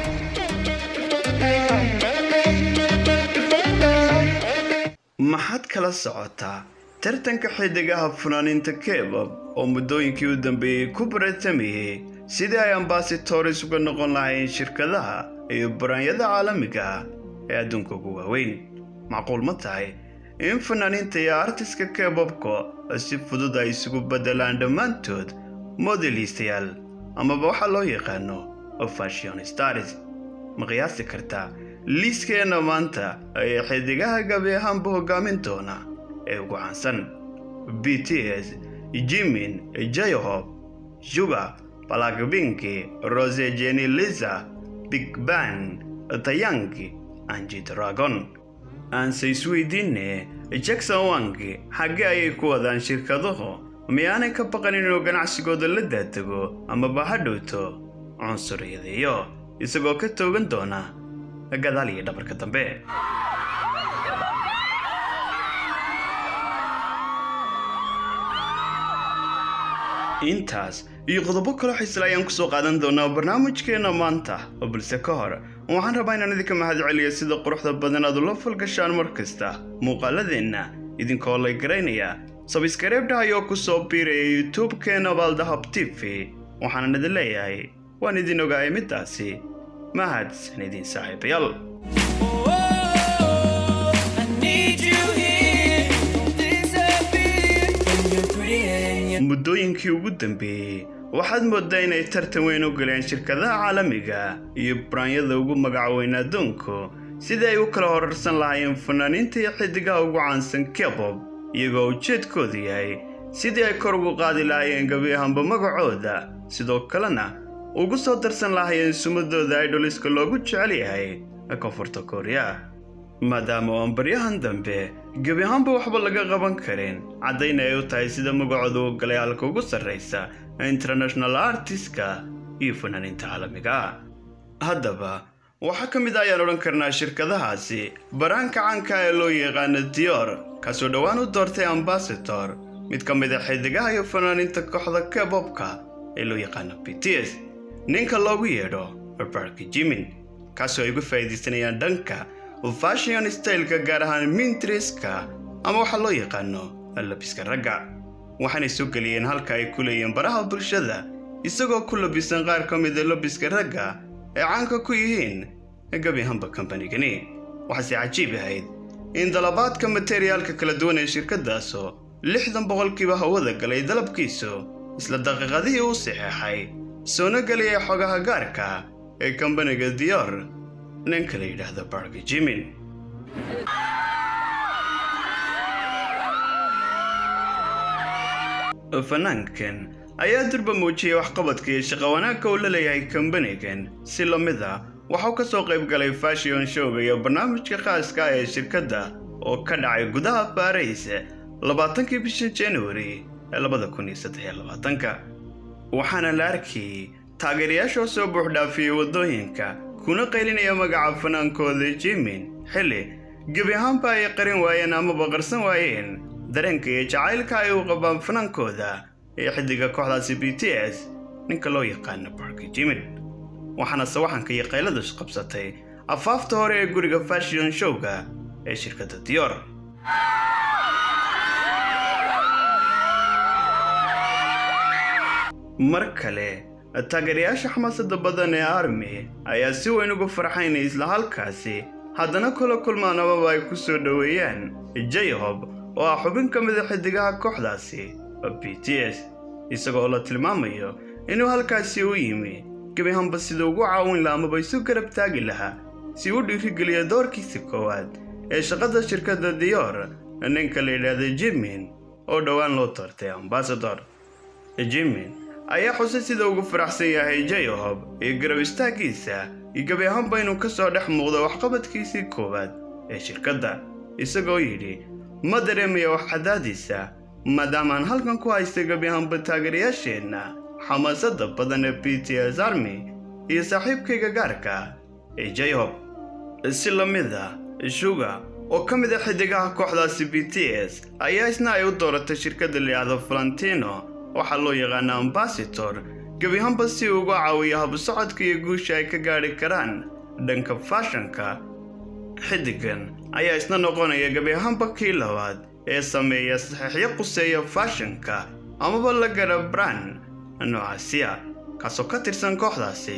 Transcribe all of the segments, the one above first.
maxaad kala socotaa tartanka xidigaha fanaaniinta kebab oo muddooyinkii u dambeeyey ku baratamayay sidii ay ambasitores uga noqon lahayn shirkadaha iyo baraanyada caalamiga ah ee adduunka ugu waaweyn macquul ma tahay in fanaaniinta iyo artiska kebabka si fudud ay isugu beddelaan dhammaantood modelistayaal amaba waxaa loo yaqaano fashion stars ma qiyaasi kartaa liiskeenna maanta ayaa xidigaha gabi ahaanba hogaamin doona ee ugu caansan b t s jimin jayohob shuga balakbinki rose jeni liza big ban tayanki anji dragon aanse isweydiinne jackson wangi xaggee ayay ku wadaan shirkaduhu miyaanay ka baqan inuu ganacsigooda la daatego amaba ha dhowto cunsuriyadeeyo isagoo ka toogan doona gadaal iyo dhabarka dambe intaas iyo qodobo kaloo xisla ayaan kusoo qaadan doonaa barnaamijkeenna maanta balse ka hor waxaan rabaa inaan idinka mahad celiyo sida quruxda badan aad ula falgashaan mar kasta muuqaaladeenna idinkoo lay garaynaya sabskareebdhahayoo ku soo biiraya youtube-keena baaldahab t v waxaanan idin leeyahay waan idin ogaayay middaasi mahadsan idin saaxiibayaal muddooyinkii ugu dambeeyey waxaad mooddaa inay tartan weyn u galeen shirkadaha caalamiga iyo baraanyada ugu magaca weyn adduunku sidii ay u kala horarsan lahaayeen fanaaniinta iyo xidigaha ugu caansan kebob iyagoo ujeedkoodu yahay sidii ay kor ugu qaadi lahaayeen gabi ahaanba magacooda sidoo kalena ugu soo darsan lahaayeen sumadooda idoliska loogu jecel yahay koonfurta kooriya maadaama oo aan baryahan dambe gebi ahaanba waxba laga qaban karin caddayna ay u tahay sida magacooda u galay halka ugu sarraysa international artistka iyo fanaaniinta caalamiga haddaba waxaa ka mid a ayaan odhan karnaa shirkadahaasi baraanka caanka ee loo yaqaano dior kaasoo dhowaan u doortay ambasador mid ka mid a xidigaha iyo fanaaniinta kooxda kebobka ee loo yaqaano b t s ninka loogu yeedho barbarki jimin kaasoo ay uga faa'iidaysanayaan dhanka fashion styleka gaar ahaan mintriska ama waxaa loo yaqaano labiska ragga waxaanay soo geliyeen halka ay ku leeyihiin baraha bulshada isagoo ku labisan qaar ka mida labiska ragga ee caanka ku yihiin gabi ahaanba kambanigani waxaase cajiib ahayd in dalabaadka materyaalka kala duwan ee shirkadaasu lixdan boqolkiiba hawada galay dalabkiisu isla daqiiqadihii u saxeexay soona geliyay xogaha gaarka ee kambaniga dior ninka la yidhaahdo bargi jimin fanaankan ayaa durba muujiyay waxqabadka iyo shaqo wanaagka uu la leeyahay kambanigan si la mid a waxau ka soo qayb galay fashion showga iyo barnaamijka khaaska ah ee shirkadda oo ka dhacay gudaha baarays labaatankii bisha januari ee labada kun iyo saddex iyo labaatanka waxaana la arkayay taageerayaashoo soo buuxdhaafiyey waddooyinka kuna qaylinaya magaca fanaankooda jimin xilli gebi ahaanba ay qarin waayeen amaba qarsan waayeen dareenka iyo jacaylka ay u qabaan fanaankooda ee xidiga kooxdaasi b t s ninka loo yaqaano barki jimin waxaana sawaxanka iyo qayladu isqabsatay afaafta hore ee guriga fashion showga ee shirkadda dior mar kale taageerayaasha xamaasada badan ee army ayaa si weyn uga farxaynay isla halkaasi haddana kula kulmaan amaba ay ku soo dhoweeyaan jayohob oo ah xubin ka mida xidigaha kooxdaasi b t s isagoo la tilmaamayo inuu halkaasi u yimi gebihanba sida ugu caawin laha amaba isu garab taagi lahaa si u dhiirigeliya doorkiisa koowaad ee shaqada shirkadda dior ninka la yidhaahda jimin oo dhowaan loo doortay ambasador jimin ayaa xusay sida ugu faraxsan yahay jayohob iyo garab istaaggiisa iyo gebi ahaanba inuu ka soo dhex muuqdo waxqabadkiisii koowaad ee shirkadda isagoo yidhi ma dareemaya wax cadaadiisa maadaamaan halkan ku haystay gebi ahaanba taageerayaasheenna xamaasadda badan ee b t s army iyo saaxiibkayga gaarka ee jayohob si la mid a shuga oo ka mid a xidigaha kooxdaasi b t s ayaa isna ay u dooratay shirkadda layidhaahdo valentino waxaa loo yaqaana ambasador gebiahaanba si uu uga caawiyo habsocodka iyo guusha ay ka gaadhi karaan dhanka faashanka xiddigan ayaa isna noqonaya gebi ahaanba kii labaad ee sameeya saxiixyo quseeya faashanka amaba la gara brand noocaasiya kaasoo ka tirsan kooxdaasi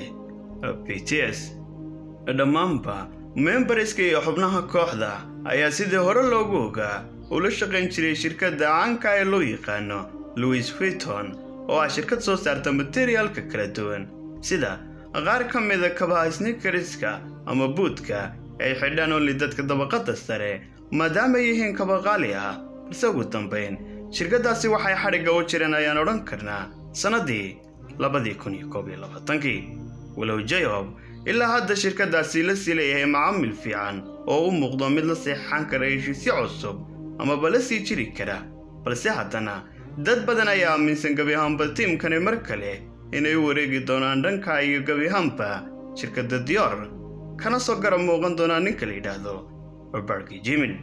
b t s dhammaanba membarska iyo xubnaha kooxda ayaa sidii hore loogu ogaa ula shaqayn jiray shirkadda caanka ee loo yaqaano louis viton oo ah shirkad soo saarta materialka kala duwan sida qaar ka mida kabaha snikariska ama buudka ay xidhaan onli dadka dabaqadda sare maadaama ay yihiin kaba qaali ah balse ugu dambayn shirkaddaasi waxay xadhigga u jireen ayaan odhan karnaa sannaddii labadii kun iyo koob iyo labaatankii walow jayob ilaa hadda shirkaddaasi la sii leeyahay macaamil fiican oo u muuqdo mid la seexan kara heshiisyo cusub amaba la sii jiri kara balse haddana dad badan ayaa aaminsan gebiahaanba tiimkani mar kale inay u wareegi doonaan dhanka iyo gebiahaanba shirkadda dior kana soo garab muuqan doonaa ninka la yidhaahdo barbarki jimin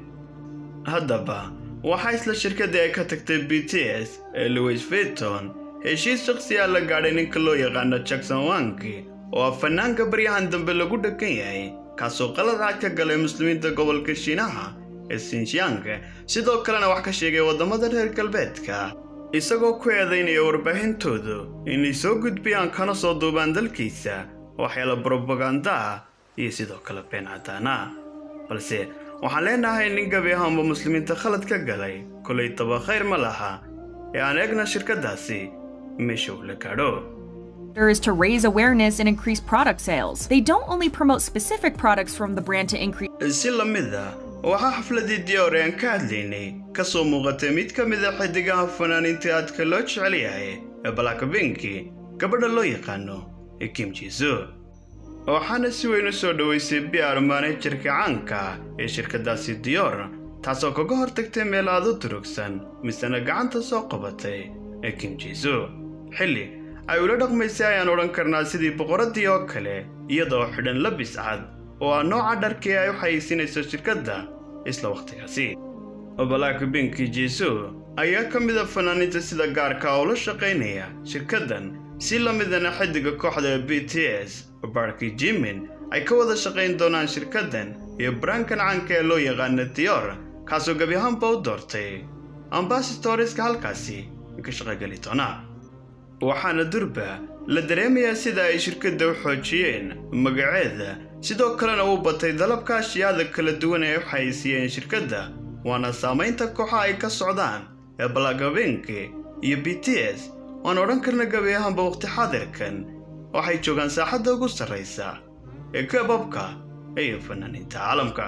haddaba waxaa isla shirkaddii ay ka tagtay b t s ee louis viton heshiis shakhsiyaa la gaadhay ninka loo yaqaano jackson wanki oo ah fanaanka baryahan dambe lagu dheggan yahay kaasoo qaladaad ka galay muslimiinta gobolka shiinaha ee sinjiang sidoo kalena wax ka sheegay waddamada reer galbeedka isagoo ku eedaynaya warbaahintoodu inay soo gudbiyaan kana soo duubaan dalkiisa waxyaala brobaganda ah iyo sidoo kale been cadaana balse waxaan leenahay nin gabi ahaanba muslimiinta khalad ka galay kolay taba khayr ma laha ee aan eegna shirkaddaasi meesha uu la gaadho is to raise awareness and increase product sales. They don't only promote specific products from the brand to increase si la mid a waxaa xafladii dior aan ka hadlaynay ka soo muuqatay mid ka mid a xidigaha fanaaniinta aadka loo jecel yahay ee balakabinki gabadha loo yaqaano ee kim jiso waxaana si weyn u soo dhoweysay biar maanajarka caanka ah ee shirkaddaasi dior taasoo kaga hortagtay meel aad u durugsan misena gacanta soo qabatay ee kim jiso xilli ay ula dhaqmaysay ayaan odhan karnaa sidii boqoraddii oo kale iyadoo xidhan labis cad oo ah nooca dharkii ay u xayeysinayso shirkadda isla wakhtigaasi balak binki jiso ayaa ka mid a fanaaniinta sida gaarka oo la shaqaynaya shirkaddan si la midana xiddiga kooxda b t s barki jimin ay ka wada shaqayn doonaan shirkaddan iyo baraankan caanka ee loo yaqaana dior kaasoo gebi ahaanba u doortay ambasatoriska halkaasi ka shaqogeli doona waxaana durba la dareemayaa sida ay shirkadda u xoojiyeen magaceeda sidoo kalena uu batay dalabka ashyaada kala duwan ee u xayeysiiyeen shirkadda waana saamaynta kooxa ay ka socdaan ee balagabenke iyo b t s waan odhan karna gabi ahaanba waqti xaadirkan waxay joogaan saaxadda ugu sarraysa ee kababka iyo fanaaniinta caalamka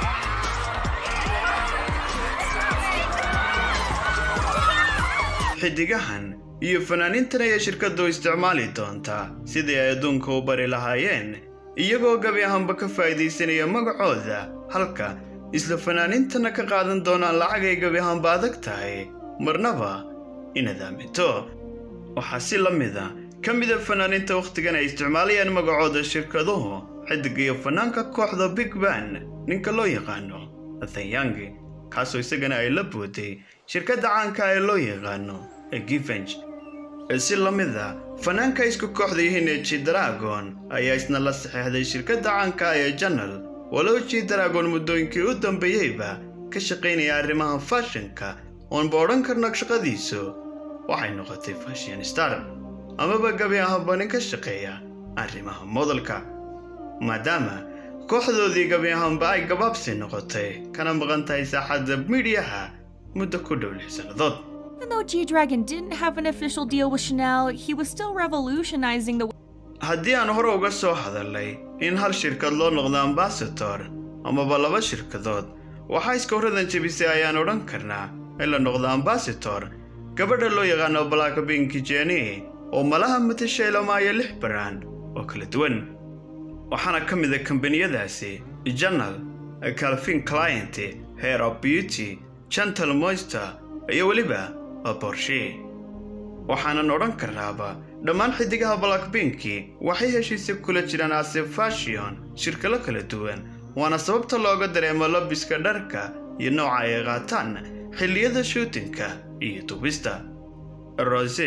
xidigahan iyo fanaaniintan ayaa shirkaddu isticmaali doontaa sidii ay adduunka u bari lahaayeen iyagoo gabi ahaanba ka faa'iidaysanaya magacooda halka isla fanaaniintana ka qaadan doonaan lacag ay gabi ahaanba adag tahay marnaba inaad aaminto waxaa si la mid a ka mid a fanaaniinta wakhtigan ay isticmaalayaan magacooda shirkaduhu xidig iyo fanaanka kooxda big ban ninka loo yaqaano athanyangi kaasoo isagana ay la booday shirkadda caanka ee loo yaqaano ee givenj si la mid a fanaanka isku kooxda yihiin ee jidragon ayaa isna la saxeexday shirkadda caanka ee janal walow jidragon muddooyinkii u dambeeyeyba ka shaqaynaya arrimaha faashinka oonba odhan karna shaqadiisu waxay noqotay fashion star amaba gabi ahaanba nin ka shaqeeya arrimaha modelka maadaama kooxdoodii gabi ahaanba ay gabaabsi noqotay kana maqan tahay saaxadda miidhiyaha muddo ku dhow lix sannadood Even though G Dragon didn't have an official deal with Chanel, he was still revolutionizing the haddii aan hore uga soo hadalnay in hal shirkad loo noqdo ambasador amaba laba shirkadood waxaa iska horradan jebisay ayaan odhan karnaa in la noqdo ambasador gabadha loo yaqaano blackpink jenny oo malaha matashay lamaayo lix baraan oo kala duwan waxaana ka mid a kambaniyadaasi janal calvin client hair of beauty gentle moister iyo weliba borshe waxaanan odhan karnaaba dhammaan xidigaha blackpinki waxay heshiisya kula jiraan ase fashion shirkalo kala duwan waana sababta looga dareemo labiska dharka iyo nooca ay qaataan xilliyada shuutinka iyo dubista rose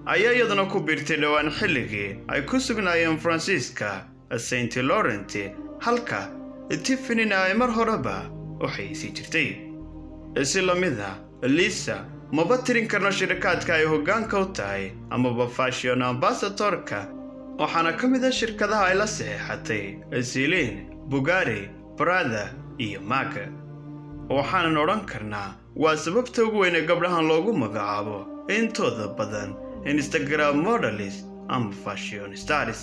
ayaa iyaduna ku biirtay dhowaan xilligii ay ku sugnaayeen faransiiska saint laurent halka tiffinina ay mar horeba u xayeysi jirtay si la mid a liisa maba tirin karno shirkaadka ay hoggaanka u tahay amaba fashion ambasatorka waxaana ka mid a shirkadaha ay la saxeexatay siliin bugari brada iyo mag waxaanan odhan karnaa waa sababta ugu weyn ee gabdhahan loogu magacaabo intooda badan instagram modelis ama fashion stars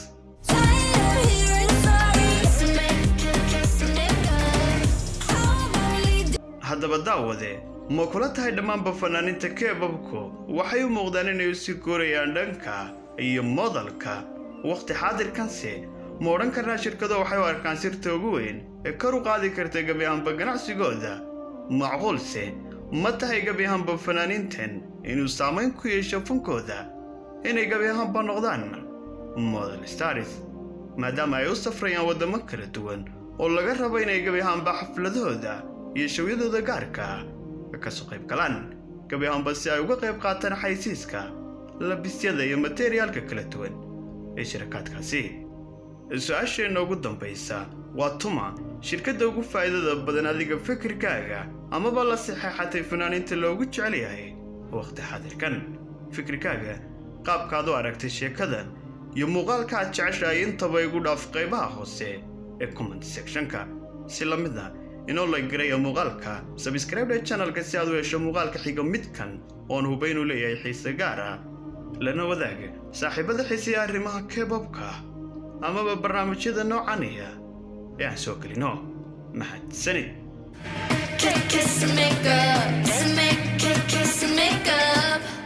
haddaba daawade ma kula tahay dhammaanba fanaaniinta keebabku waxay u muuqdaan inay u sii guurayaan dhanka iyo modalka wakhti xaadirkanse ma odhan karnaa shirkado waxay u arkaan sirta ugu weyn ee kor u qaadi karta gebi ahaanba ganacsigooda macquulse ma tahay gebi ahaanba fanaaniintan inuu saamayn ku yeesho fankooda inay gebi ahaanba noqdaan model stars maadaama ay u safrayaan waddamo kala duwan oo laga rabo inay gebi ahaanba xafladahooda iyo shawyadooda gaarka ka soo qayb galaan gebi ahaanba si ay uga qayb qaataan xaysiiska labisyada iyo materiaalka kala duwan ee shirakaadkaasi su-aasheenna ugu dambaysa waa tuma shirkadda ugu faa'iidada badan adiga fikirkaaga amaba la saxeexatay fanaaniinta loogu jecel yahay wakhti xaadirkan fikirkaaga qaabkaad u aragtay sheekadan iyo muuqaalka aad jeceshahay intaba igu dhaaf qaybaha hoose ee comment sectionka si la mid a inoo la garaya muuqaalka sabscribe channelka si aad u hesho muuqaalka xiga midkan oon huba inuu leeyahay xiise gaar ah lana wadaaga saaxiibada xiiseya arrimaha kebabka amaba barnaamijyada noocaniya ee aan soo gelino mahadsanid Kiss, kiss, make up, kiss, make, kiss, kiss, make up.